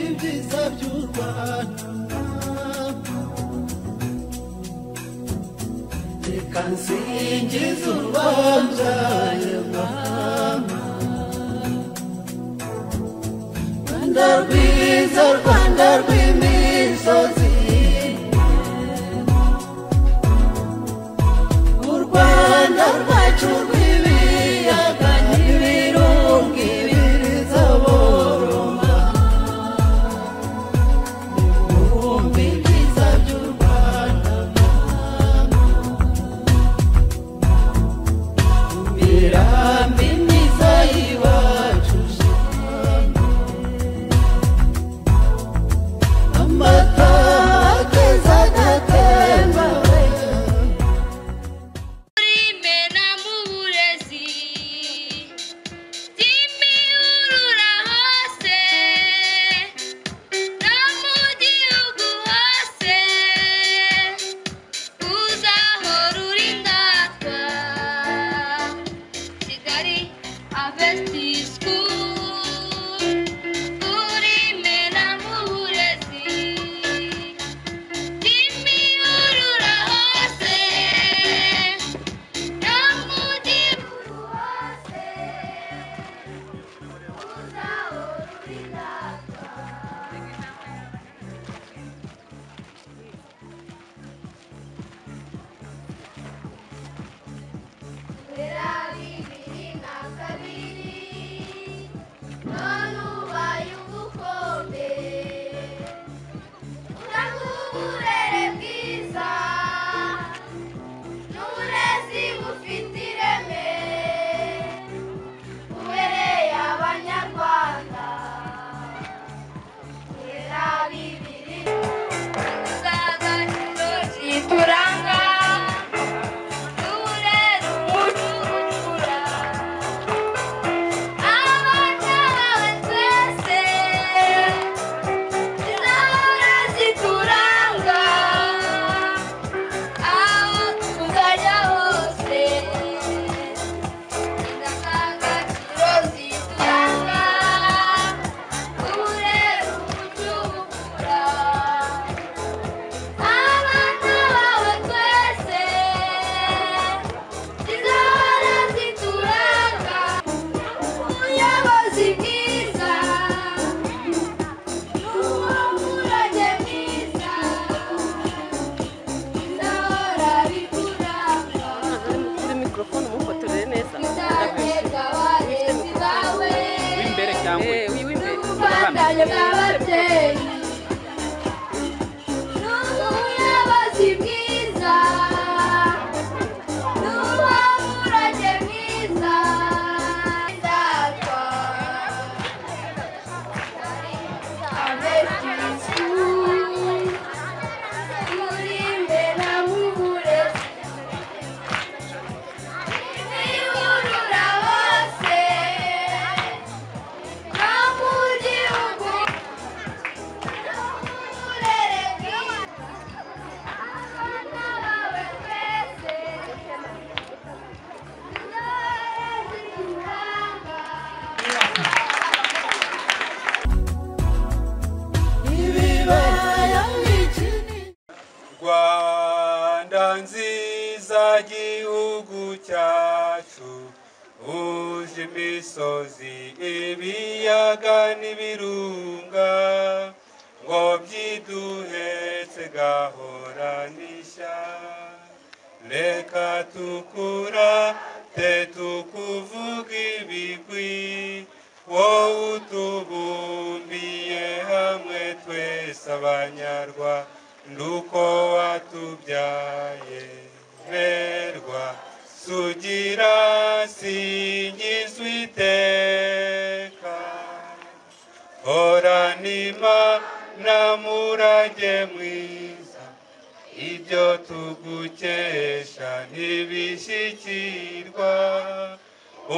ibyiza by'u Rwanda reka nsingize urubanza Nyamwama Rwanda rwiza Rwanda rw'imisozi u Rwanda rwacu rw'ibiyaga n'ibirunga ibiriza boroma nimwumve ibyiza by'u Rwanda imirambi myiza y'iwacu amata ageza agatemba muri mena mu burezi y'imibirura hose no mu gihugu hose uzahora uri ndatwa kigali avesti sikuru muri mena mu burezi y'imibirura hose no mu gihugu hose uzahora uri ndatwa kubera bibiri na kabiri none ubaye ubukombe uraguburere bwiza n'uburezi bufite ireme bubereye abanyarwanda kubera bibiri indangagaciro zituranga n'uburere umuco ucura abana bawe twese Zahora zituranga aho tuzajya hose indangagaciro zituranga uburere umuco ubukura abana bawe twese zizahora zituranga ubuyobozi bwiza kuri mikorofone umufotorere neza w'imbere cyangwa Eh, wi- w'imbere. Thank you. Imiburura hose no mu gihugu uburere bwiza abana bawe twese intore zituranga ibibaya n'ikini Rwanda nziza gihugu cyacu uje imisozi ibiyaga n'ibirunga ngo byiduhetse gahoranisha reka tukura te tukuvuga ibigwi wowe utubumbiye hamwe twese abanyarwanda nduko watubyaye merwa sugira singizwa iteka horana imana murage mwiza ibyo tugukesha ntibishyikirwa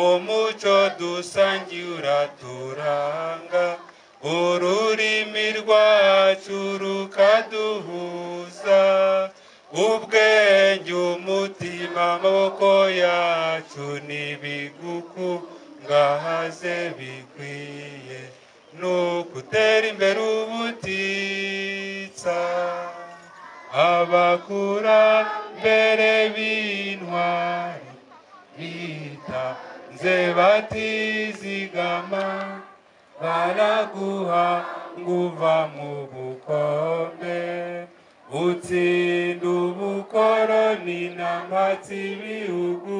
umuco dusangiye uraturanga ururimi rwacu rukaduhuza ubwenge umutima amaboko yacu ntibigukungahaze bikwiye ni ugutera imbere ubu araguha nguva mu bukombe utsinda ubukoroni n'ampatse ibihugu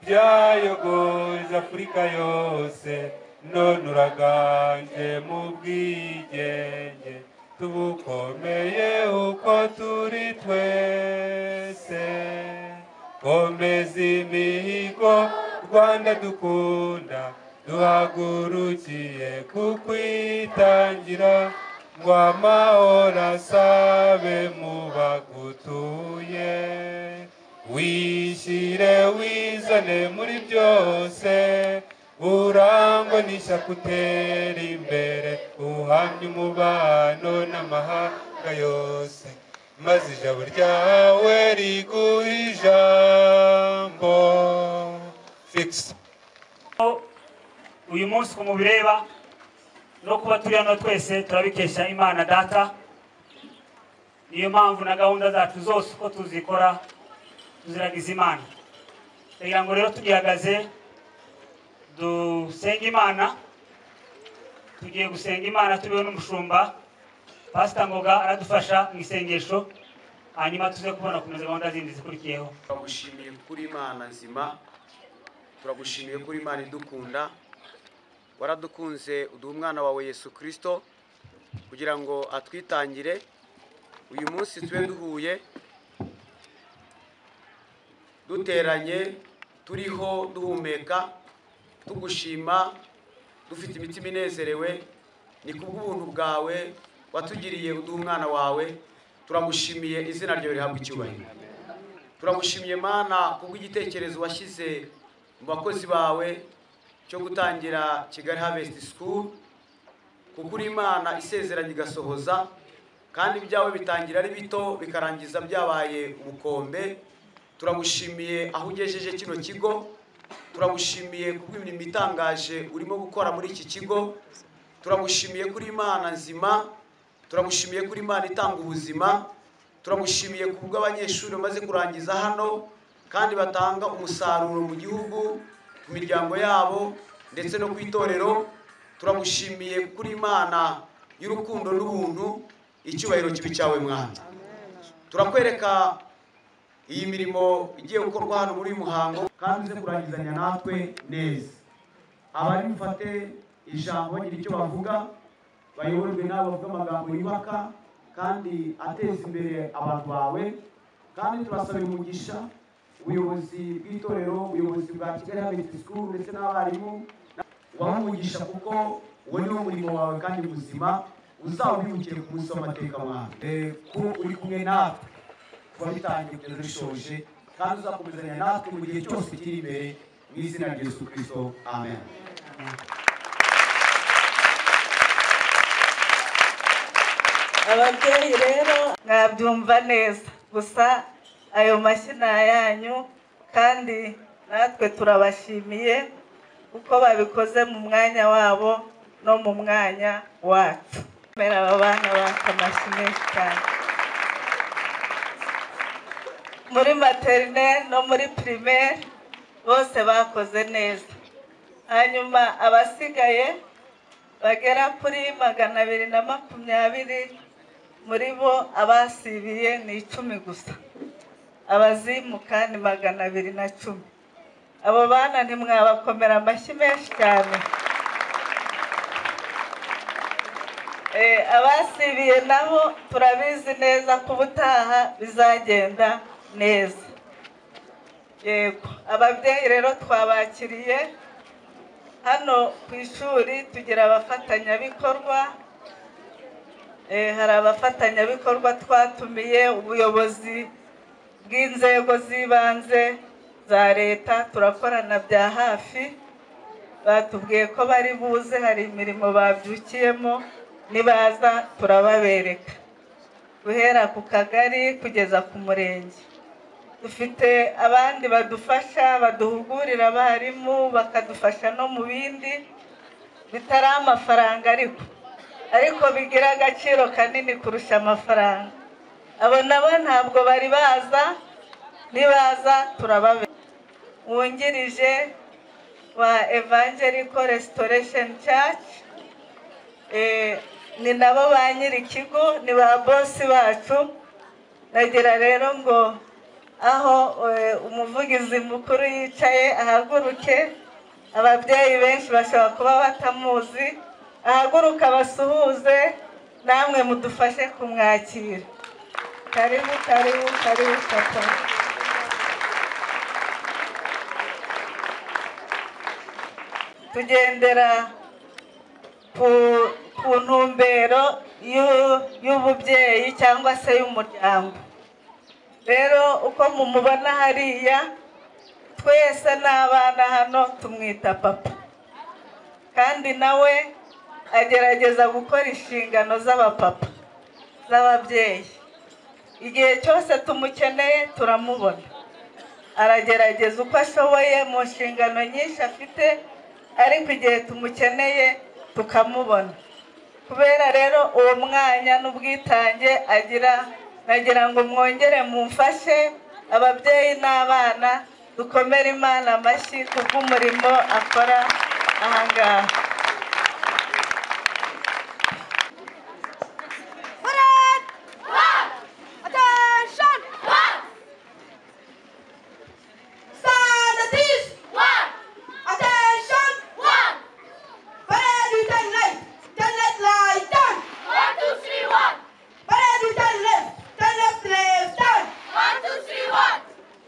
byayogoje afurika yose none uraganje mu bwigenge tubukomeye uko turi twese komeza imihigo rwanda dukunda duhagurukiye kukwitangira ngo amahoro asabe mu bagutuye wishyire wizane muri byose urangwa n'ishyaka utera imbere uhamye umubano n'amahanga yose maze ijabo ryawe riguha ijambo fikisi uyu munsi uko mubireba no kuba turi hano twese turabikesha imana data niyo mpamvu na gahunda zacu zose uko tuzikora tuziragiza imana kugira ngo rero tugihagaze dusenge imana tugiye gusenga imana tubeho n'umushumba pasita ngoga aradufasha mu isengesho hanyuma tuze kubona kumeza gahunda zindi zikurikiyeho turagushimiye kuri imana nzima turagushimiye kuri imana idukunda waradukunze uduha umwana wawe yesu kirisito kugira ngo atwitangire uyu munsi tube duhuye duteranye turiho duhumeka tugushima dufite imitima inezerewe ni kubw'ubuntu bwawe watugiriye uduha umwana wawe turagushimiye izina ryawe rihabwa icyubahiro turagushimiye mana kubw'igitekerezo washyize mu bakozi bawe cyo gutangira kigali harvest school kuko uri imana isezeranya igasohoza kandi ibyawe bitangira ari bito bikarangiza byabaye ubukombe turagushimiye aho ugejeje kino kigo turagushimiye kubw'imirimo itangaje urimo gukora muri iki kigo turagushimiye kuri imana nzima turagushimiye kuri imana itanga ubuzima turagushimiye ku bw'abanyeshuri bamaze kurangiza hano kandi batanga umusaruro mu gihugu ku miryango yabo ndetse no ku itorero turagushimiye kuri imana y'urukundo n'ubuntu icyubahiro kibi cyawe mwana turakwereka iyi mirimo igiye gukorwa hano muri uyu muhango kandi uze kurangizanya natwe neza abari bufate ijambo bagira icyo bavuga bayoborwe n'abo bavuga amagambo yubaka kandi ateza imbere abantu bawe kandi turasabira umugisha ubuyobozi bw'itorero ubuyobozi bwa kigali habiti sikuru ndetse n'abarimu ubahe umugisha kuko uwo ni wo murimo wawe kandi muzima uzawubibukire ku munsi w'amateka mwana Eh, ko uri kumwe natwe kuba bitangiye kugeza bishoje kandi uzakomezanya natwe mu gihe cyose kiri imbere mu izina rya yesu kirisito amen ababyeyi rero mwabyumva neza gusa ayo mashyi ni ayanyu kandi natwe turabashimiye kuko babikoze mu mwanya wabo no mu mwanya wacu mbere aba bana baka amashyi menshi cyane muri materineri no muri pirimeri bose bakoze neza hanyuma abasigaye bagera kuri magana abiri na makumyabiri muri bo abasibiye ni icumi gusa abazimuka ni magana abiri na cumi abo bana ntimwabakomera amashyi menshi cyane Eh, abasibiye nabo turabizi neza ko ubutaha bizagenda neza yego ababyeyi rero twabakiriye hano ku ishuri tugira abafatanyabikorwa Eh, hari abafatanyabikorwa twatumiye ubuyobozi bw'inzego z'ibanze za leta turakorana bya hafi batubwiye ko bari buze hari imirimo babyukiyemo nibaza turababereka guhera ku kagari kugeza ku murenge dufite abandi badufasha baduhugurira abarimu bakadufasha no mu bindi bitari amafaranga ariko ariko bigira agaciro kanini kurusha amafaranga abo nabo ntabwo bari baza nibaza turababe wungirije wa evangelical restoration church Eh, ni nabo ba nyir'ikigo ni ba bosi bacu nagira rero ngo aho eh, umuvugizi mukuru yicaye ahaguruke ababyeyi benshi bashobora kuba batamuzi ahaguruke abasuhuze namwe mudufashe kumwakira karibu karibu karibu papa tugendera ku ku ntumbero y'u- y'ububyeyi cyangwa se y'umuryango rero uko mumubona hariya twese n'abana hano tumwita papa kandi nawe agerageza gukora inshingano z'abapapa z'ababyeyi igihe cyose tumukeneye turamubona aragerageza uko ashoboye mu nshingano nyinshi afite ariko igihe tumukeneye tukamubona kubera rero uwo mwanya n'ubwitange agira nagira ngo mwongere mumfashe ababyeyi n'abana dukomere imana amashyi kubw'umurimo akora aha ngaha Attention! One! Scientist! One! Attention! One! Parade du ten left! Ten left right turn! One, two, three, one! Parade du ten left! Ten left left turn! One, two, three, one!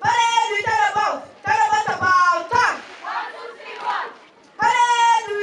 Parade du ten about! Ten about about turn! One, two, three, one! Parade du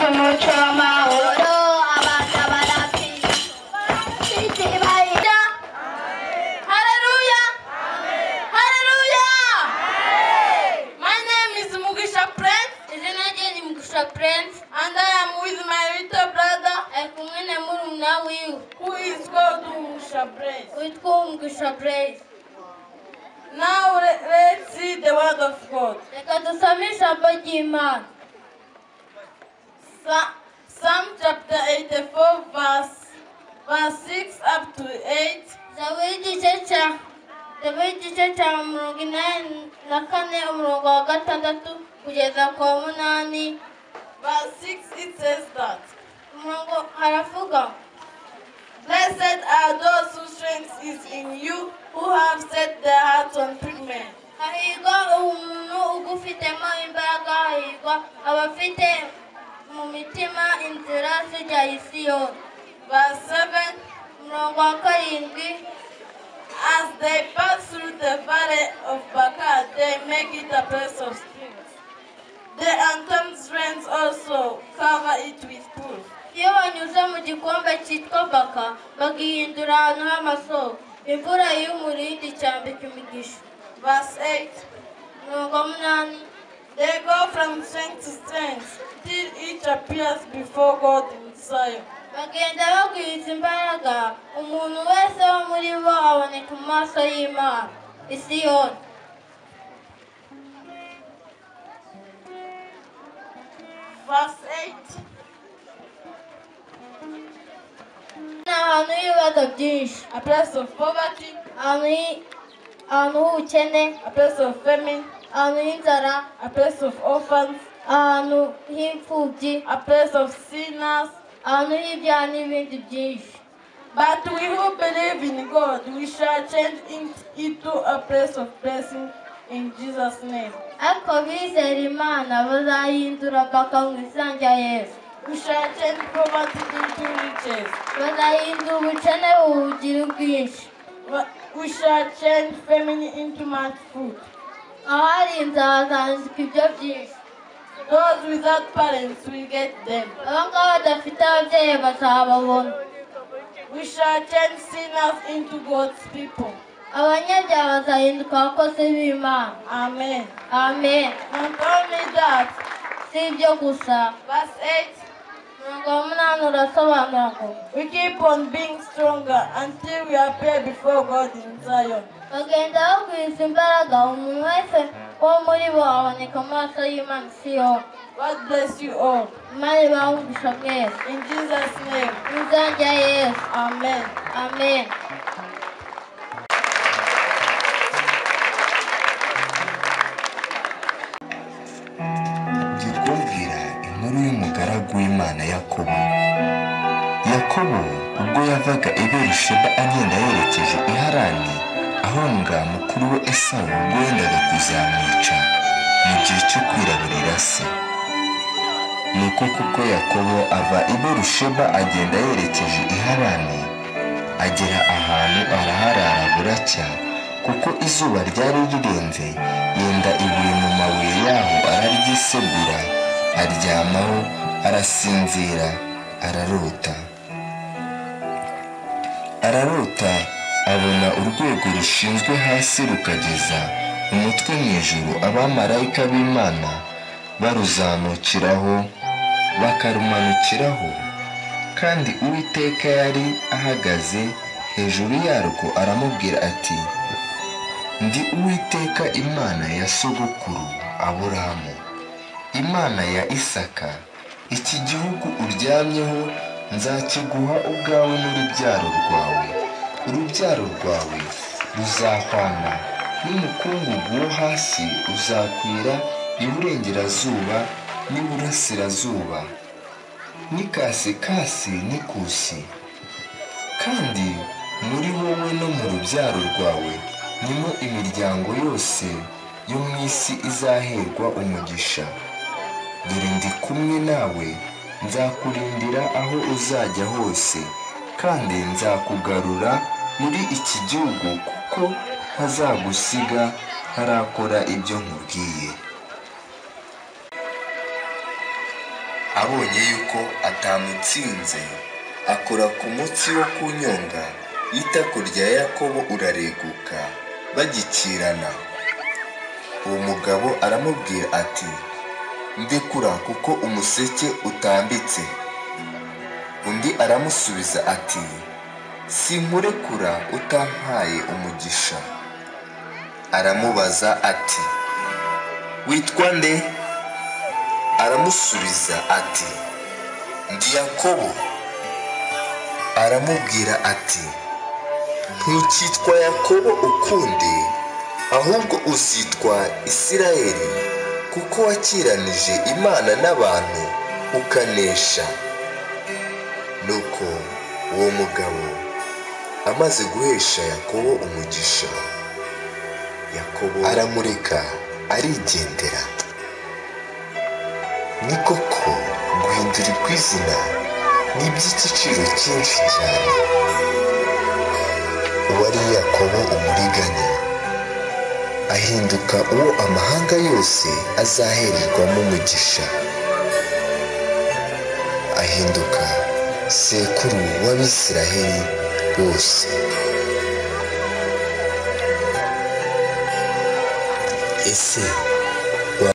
umuco w'amahoro Hallelujah! Hallelujah! My name is Mugisha Prince. Izina ryanjye ni Mugisha Prince. And I am with my little brother. Ari kumwe na murumuna wiwe. Who is called Mugisha Prince? Witwa Mugisha Prince. Now le- let's see the word of God. Reka dusome ijambo ry'Imana. Sa- Psalm chapter 84 verse, verse 6 up to 8. Dawidi igice cya Dawidi igice cya mirongo inani na kane umurongo wa gatandatu kugeza ku wa munani. Verse 6 it says that. Umurongo haravuga. Blessed are those whose strength is in you, who have set their hearts on prayer. Hahirwa umuntu ugufitemo imbaraga, hahirwa abafite mu mitima inzira zijya i Siyoni. Verse 7, umurongo wa karindwi. As they pass through the valley of Baca, they make it a place of strength. The anthem's strength also cover it with proof. iyo banyuze mu gikombe cyitwa baka bagihindura ahantu h'amasoko imvura y'umurindi cyambika imigisha verse 8 mirongo munani they go from strength to strength till each appears before god in zion bagenda bagwiza imbaraga umuntu wese wo muri bo aboneka mu maso y'imana isiyoni verse 8 ahantu y'ibibazo byinshi a place of poverty ahantu y'i- ahantu h'ubukene a place of famine ahantu h'inzara a place of orphans ahantu h'imfubyi a place of sinners ahantu h'ibyaha n'ibindi byinshi But we who believe in God, we shall change it- into a place of blessing in Jesus' name. Ariko bizera Imana bazayihindura mpaka mu izina rya Yesu. We shall change poverty into riches. Bazahindura ubukene ubugira ubwinshi. We shall change famine into much food. Abari inzara bazandika ibyo byinshi. Those without parents will get them. Abangaba badafite ababyeyi bazababona. We shall change sinners into God's people. Abanyabyaha bazahinduka abakozi b'Imana. Amen. Amen. Not only that, si ibyo gusa. Verse 8. Umurongo wa munani urasobanura ngo We keep on being stronger until we appear before God in Zion. Bagenda bagwiza imbaraga umuntu wese wo muri bo aboneka mu maso y'Imana i Siyoni. God bless you all. Imana ibahungisha mwese. In Jesus name. Mu izina rya Yesu. Amen. Amen. Jya kubwira inkuru y'umugaragu w'Imana Yakobo. Yakobo ubwo yavaga i Berusheba agenda yerekeje i Harani, ahunga mukuru we Esawu ubwo yendaga kuzamwica mu gihe cyo kwiraburira se. Niko kuko Yakobo ava i Berusheba agenda yerekeje i Harani, agera ahantu araharara buracya kuko izuba ryari rirenze yenda ibuye mu mabuye yaho araryisegura aryamaho arasinzira ararota ararota abona urwego rushinzwe hasi rukageza umutwe mu ijuru abamarayika b'imana baruzamukiraho bakarumanukiraho kandi uwiteka yari ahagaze hejuru yarwo aramubwira ati ndi uwiteka imana ya sogokuru aburahamu imana ya isaka iki gihugu uryamyeho nzakiguha ubwawe n'urubyaro rwawe urubyaro rwawe ruzahwana n'umukungugu wo hasi uzakwira iburengerazuba n'iburasirazuba n'ikasikasi n'ikusi kandi muri wowe no mu rubyaro rwawe nimo imiryango yose yo mu isi izaherwa umugisha dore ndi kumwe nawe nzakurindira aho uzajya hose kandi nzakugarura muri iki gihugu kuko ntazagusiga ntarakora ibyo nkubwiye abonye yuko atamutsinze akora ku munsi wo kunyonga itako rya yakobo urareguka bagikirana uwo mugabo aramubwira ati ndekura kuko umuseke utambitse undi aramusubiza ati sinkurekura utampaye umugisha aramubaza ati witwa nde aramusubiza ati ndi yakobo aramubwira ati ntukitwa yakobo ukundi ahubwo uzitwa isirayeli kuko wakiranije imana n'abantu ukanesha nuko uwo mugabo amaze guhesha yakobo umugisha yakobo aramureka arigendera ni koko guhindura iby'izina ni iby'igiciro cyinshi cyane uwari yakobo umuriganya ahinduka uwo amahanga yose azahererwamo umugisha ahinduka sekuru w'abisiraheli bose ese wa-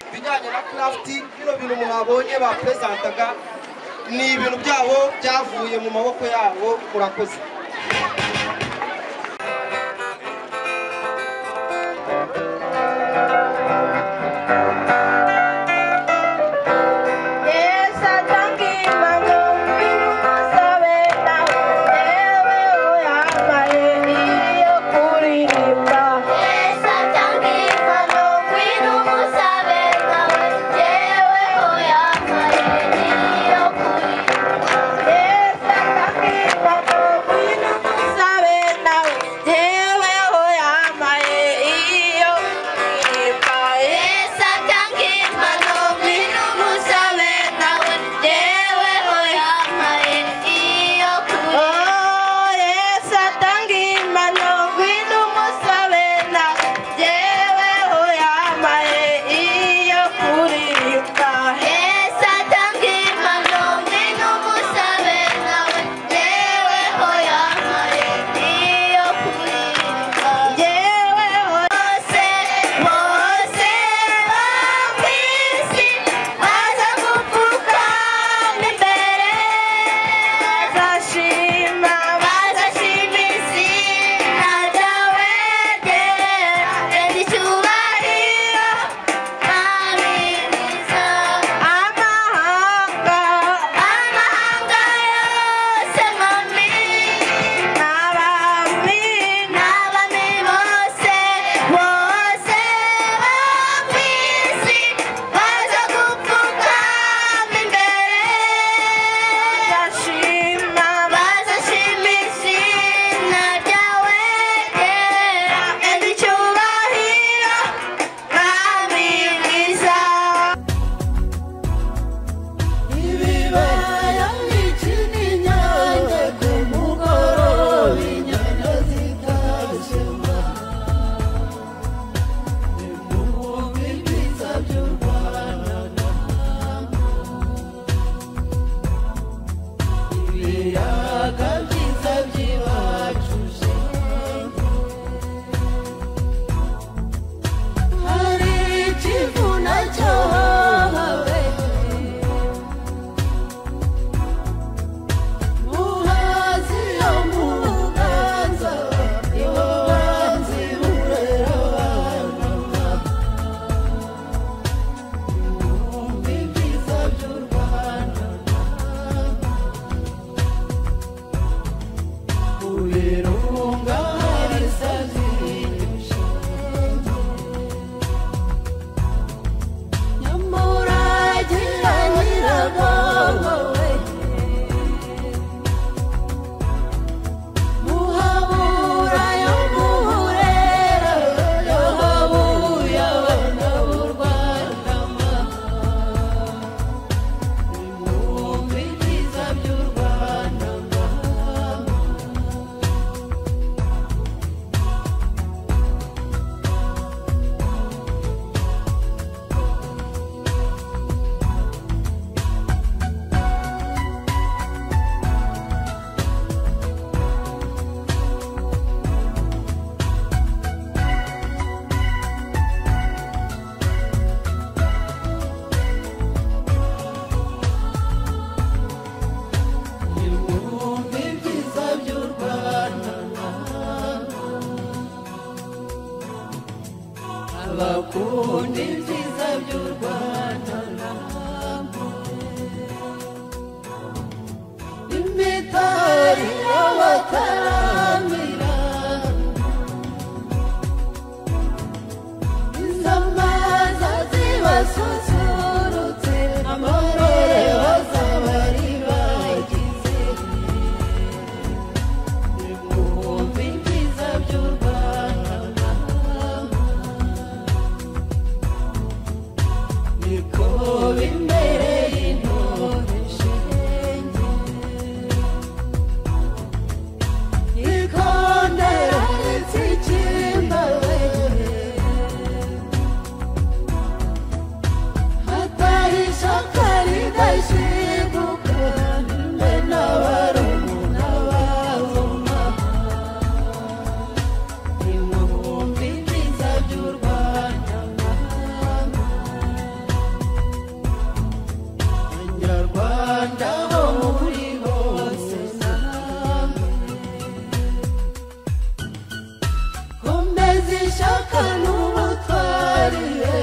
ibijyanye na karafiti bino bintu mwabonye baperezantaga ni ibintu byabo byavuye mu maboko yabo murakoze Yeah. bakunda ibyiza by'u rwanda ntabwo imitari y'abataramira iz'amaza zibasusurutse amarore bazabari bagize nimwumve ibyiza by'u rwanda ntabwo niko bimbereye intore shenge ikondera ritsikimbawe hatari ishyaka ridashiguka mbe n'abarumuna bavuma nimwumve ibyiza by'u rwanda mama abanyarwanda bo muri bose namwe komeza ishyaka n'ubutwarire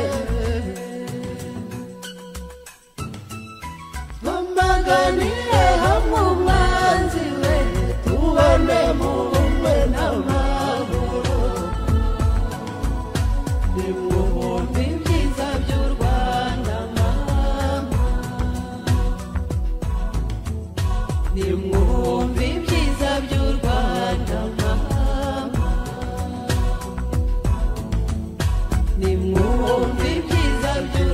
twamaganire hamwe umwanzi we tubane mu bumwe n'amahoro nimwumve ibyiza by'u rwanda mama nimwumve ibyiza by'u rwanda mama nimwumve ibyiza by'u rwanda mama nimwumve ibyiza by'u rwanda mama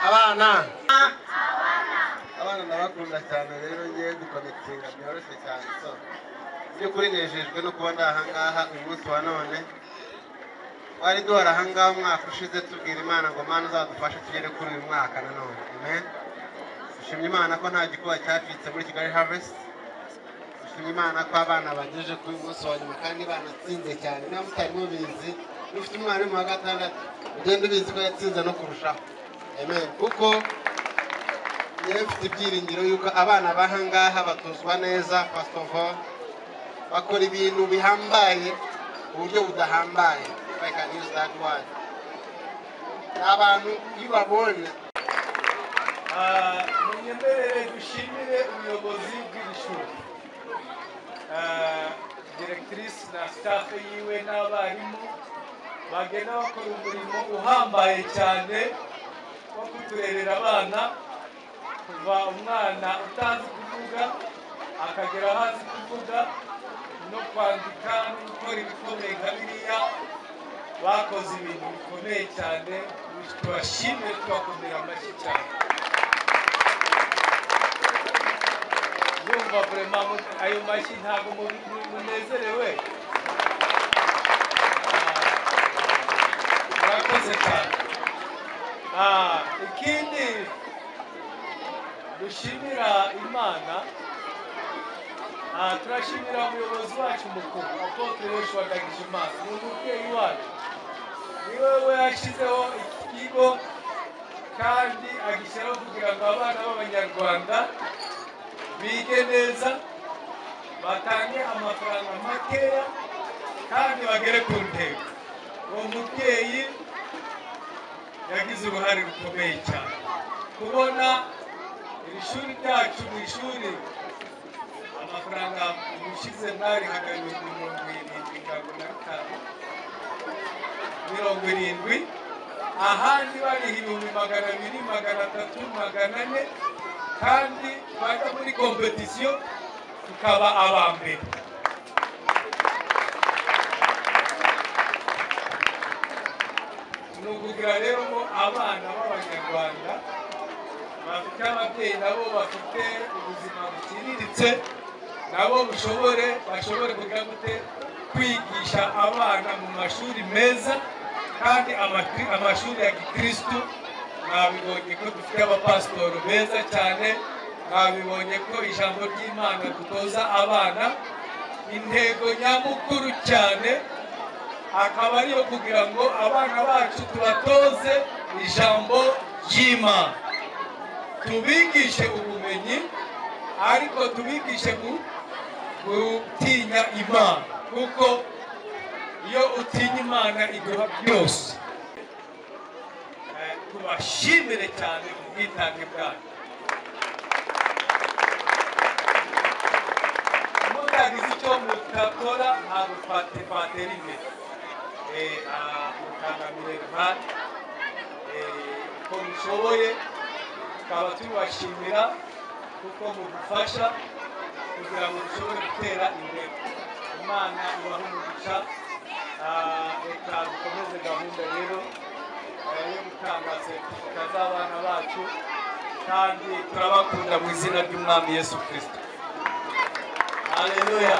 abana abana ndabakunda cyane rero ngewe dukonekitinga byoroshye cyane so by'ukuri nejejwe no kuba ndi aha ngaha uyu munsi wa none twari duhora aha ngaha umwaka ushize tubwira imana ngo mana uzadufashe tugere kuri uyu mwaka nanone amen dushimye imana ko nta gikuba cyacitse muri kigali harvest dushimye imana ko abana bagejeje kuri uyu munsi wa nyuma kandi banatsinze cyane niba mutari mubizi ufite umwarimu wa gatandatu ugenda ubizi ko yatsinze no kurushaho amen kuko yewe mfite ibyiringiro yuko abana b'aha ngaha batuzwa neza first of all bakora ibintu bihambaye ku buryo budahambaye if I can use that word ni abantu iyo ubabonye Ah, munyemerere dushimire ubuyobozi bw'iri shuri Ah, diregitirise na sitafu yiwe n'abarimu bagenda bakora umurimo uhambaye cyane wo kuturerera abana kuva umwana utazi kuvuga akagera ahazi kuvuga no kwandika no gukora ibikomeye nka biriya bakoze ibintu bikomeye cyane tubashimire tubakomera amashyi cyane ndumva vurema ayo mashyi ntabwo mu- mu- munezerewe Ah, murakoze cyane Ah, ikindi dushimira imana Ah, turashimira umuyobozi wacu mukuru apotre yoshua dagijimana ni umubyeyi wacu niwe we yashyizeho iki kigo kandi agishyiraho kugira ngo abana b'abanyarwanda bige neza batange amafaranga makeya kandi bagere ku ntego uwo mubyeyi yagize uruhare rukomeye cyane kubona iri shuri ryacu ni ishuri amafaranga ushize ntari hagati mirongo irindwi mirongo na bitanu mirongo irindwi ahandi bari ibihumbi magana abiri magana atatu magana ane kandi bajya muri kompetisiyo tukaba aba mbere ni ukugira rero ngo abana b'abanyarwanda bafite ababyeyi nabo bafite ubuzima buciriritse nabo bushobore bashobore kugira gute kwigisha abana mu mashuri meza kandi amakri- amashuri ya gikristu mwabibonye ko dufite abapasitori beza cyane mwabibonye ko ijambo ry'imana dutoza abana intego nyamukuru cyane akaba ariyo kugira ngo abana bacu tubatoze ijambo ry'imana tubigishe ubumenyi ariko tubigishe gu- gutinya imana kuko iyo utinya imana iduha byose Eh, tubashimire cyane ku bwitange bwanyu mutagize icyo mutakora ntabwo twate- twatera imbere Eh, ah, mutangamire ruhande Eh, uko mushoboye tukaba tubashimira kuko mudufasha kugira ngo dushobore gutera imbere imana ibahe umugisha Ah, reka dukomeze gahunda rero eh, yo gutanga seritifika z'abana bacu kandi turabakunda mu izina ry'umwami yesu kirisito haleluya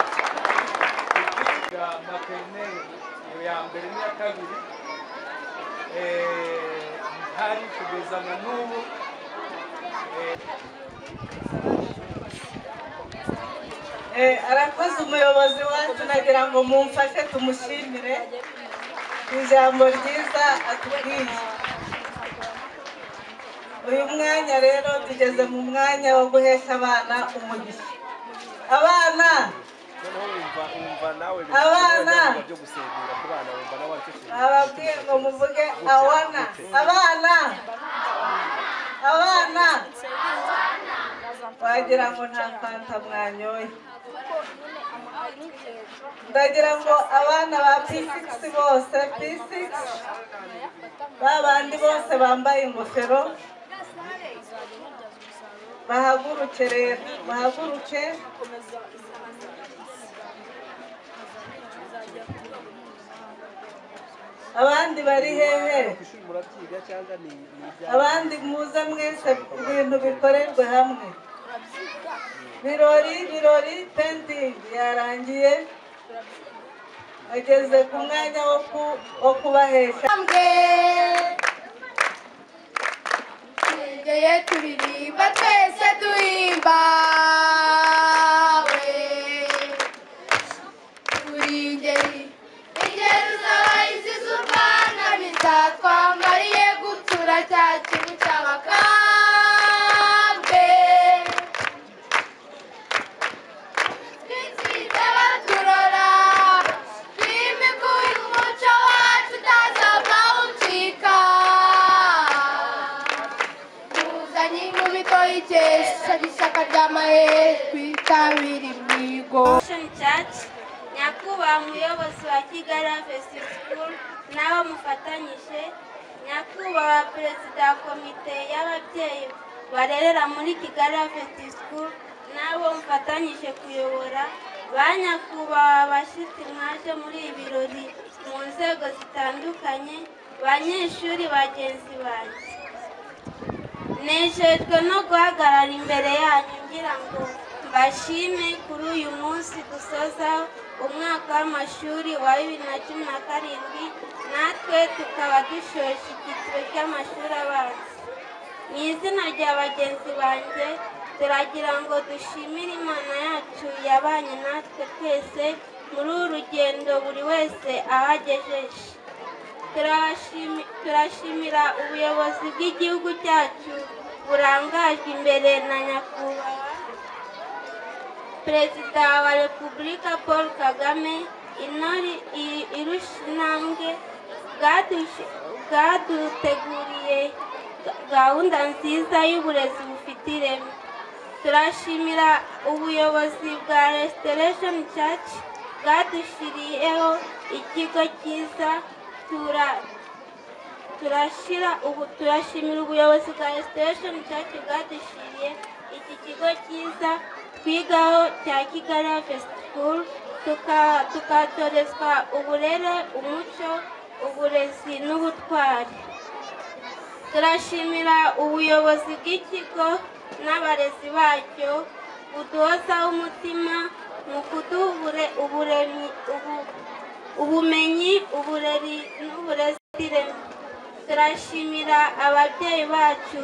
ya materineri iyo ya mbere n'iya kabiri eh, hari kugeza na n'ubu eh, Eh, arakoze umuyobozi wacu nagira ngo mumfashe tumushimire ijambo ryiza atubwiye uyu mwanya rero tugeze mu mwanya wo guhesha abana umugisha abana Abana! ababwiye ngo muvuge awana abana abana wagira ngo nta fanta mwanyoye ndagira ngo abana ba P6 bose P6 babandi bose bambaye ingofero bahaguruke rero bahaguruke abandi bari hehe abandi muza mwese ibintu bikorerwe hamwe birori birori pendingi yarangiye ageze ku mwanya wo ku- wo kubahesha twegeye turirimba twese duhimbawe turi ingeri ingeri z'abahizi z'u rwanda bitatwambariye gutura cya kintu cy'abakambwe twitsinze baturora twimikuye umuco wacu utazava ucika tuzanye inkubito y'ikesha ry'ishyaka ry'amahe twitabire imihigo Church ya nyakubahwa umuyobozi wa kigali harvest school nawe mufatanyije nyakubahwa perezida wa komite y'ababyeyi barerera muri kigali harvest school nawe mufatanyije kuyobora ba nyakubahwa bashyitsi mwaje muri ibi birori mu nzego zitandukanye banyeshuri bagenzi banjye nejejwe no guhagarara imbere yanyu ngira ngo mbashime kuri uyu munsi dusoza umwaka w'amashuri wa bibiri na cumi na karindwi natwe tukaba dushoje icyiciro cy'amashuri abanza mu izina rya bagenzi banjye turagira ngo dushimire imana yacu yabanye natwe twese muri uru rugendo buri wese ahagejeje Turashimi- turashimira ubuyobozi bw'igihugu cyacu burangajwe imbere na nyakubahwa perezida wa repubulika paul kagame intore i- irusha intambwe bwadush- bwaduteguriye gahunda nziza y'uburezi bufite ireme turashimira ubuyobozi bwa restoration church bwadushyiriyeho ikigo cyiza tura- turashira ubu turashimira ubuyobozi bwa restoration church bwadushyiriye iki kigo cyiza twigaho cya kigali harvest school tuka- tukatorezwa uburere umuco uburezi n'ubutwari turashimira ubuyobozi bw'ikigo n'abarezi bacyo buduhozaho umutima mu kuduha ubure- uburemyi- ubu- ubumenyi ubureri n'uburezi bw'ireme. turashimira ababyeyi bacu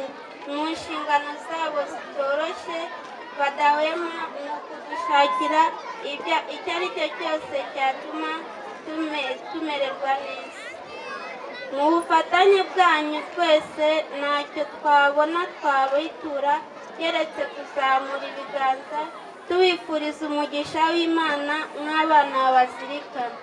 mu nshingano zabo zitoroshye badahwema mu kudushakira ibya- icyo ari cyo cyose cyatuma tume- tumererwa neza mu bufatanye bwanyu twese ntacyo twabona twabitura keretse kuzamura ibiganza tubifuriza umugisha w'imana nk'abana bazirikana